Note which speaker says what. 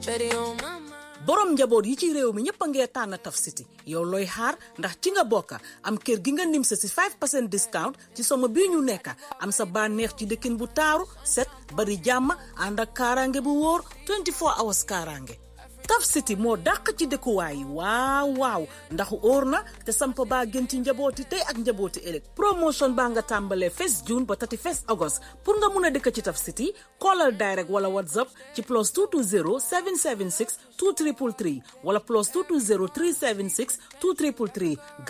Speaker 1: Steady on my mind.
Speaker 2: borom njaboot yi ci réew mi ñëpp a ngee tànn Taf City yow looy xaar ndax ci nga bokka am kër gi nga nim sa si 5% discount ci somo bii ñu nekka am sa bànneex ci dëkkin bu taaru set bari jàmm ànd ak kaaraange bu wóor 24 hours kaaraange Taf City moo dàq ci dëkkuwaay yi waaw waaw ndax óor na te samp baa gën ci njabooti tey ak njabooti ëllëg promotion baa nga tàmbalee 1 June ba 31 August pour nga mun a dëkk ci Taf City callal direct wala whatsapp ci plus 220 776 2333 wala plus 220 376 2333